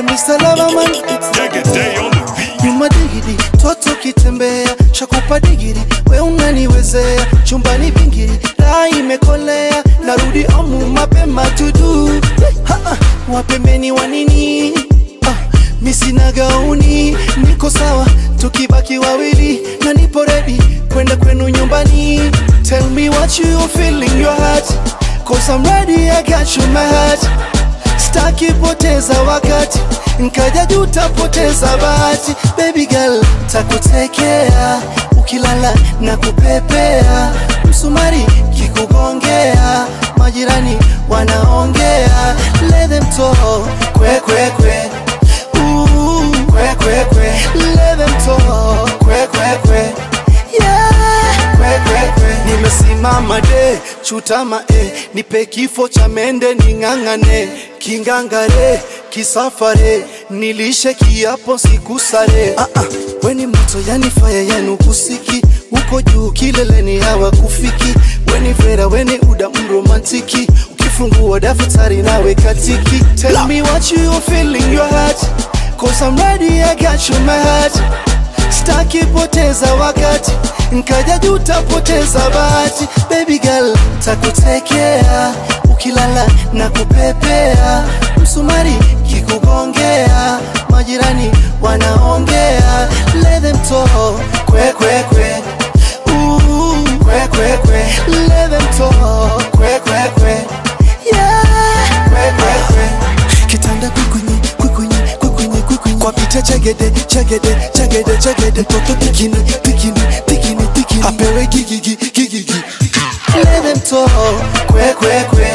Mr. Loverman Day on the beat. nyuma digidi toto kitembea shakupa digiri we unaniwezea chumbani vingiri raha imekolea narudi omu mapema tudu Ha, ha, wapembeni wa nini ah, misina gauni niko sawa tukibaki wawili na nipo redi kwenda kwenu nyumbani tell me what you feel in your heart cause I'm ready I got you my heart staki poteza wakati nkaja juu tapoteza bahati baby girl takutekea ukilala na kupepea msumari kikugongea majirani wanaongea let them talk kwe kwe kwe Ooh, kwe kwe kwe let them talk kwe kwe kwe yeah kwe kwe kwe nimesimama de chutama e nipe kifo cha mende ning'ang'ane kingangare kisafare nilishe kiapo sikusare ah -ah. weni moto yani faya yanu kusiki uko juu kileleni hawa kufiki weni vera weni uda mromantiki ukifungua daftari nawe katiki tell me what you feel in your heart cause I'm ready I got you my heart staki poteza wakati nkaja juu tapoteza bahati baby girl takutekea ukilala na kupepea msumari kikugongea majirani wanaongea let them talk kwe kwe kwe Ooh, kwe kwe kwe let them talk kwe kwe kwe yeah kwe kwe kwe kitanda kwikunyi kwikunyi kwikunyi kwikunyi kwa pita chegede chegede chegede chegede mtoto pikini pikini pikini pikini apewe gigigi gigigi let them talk kwe kwe kwe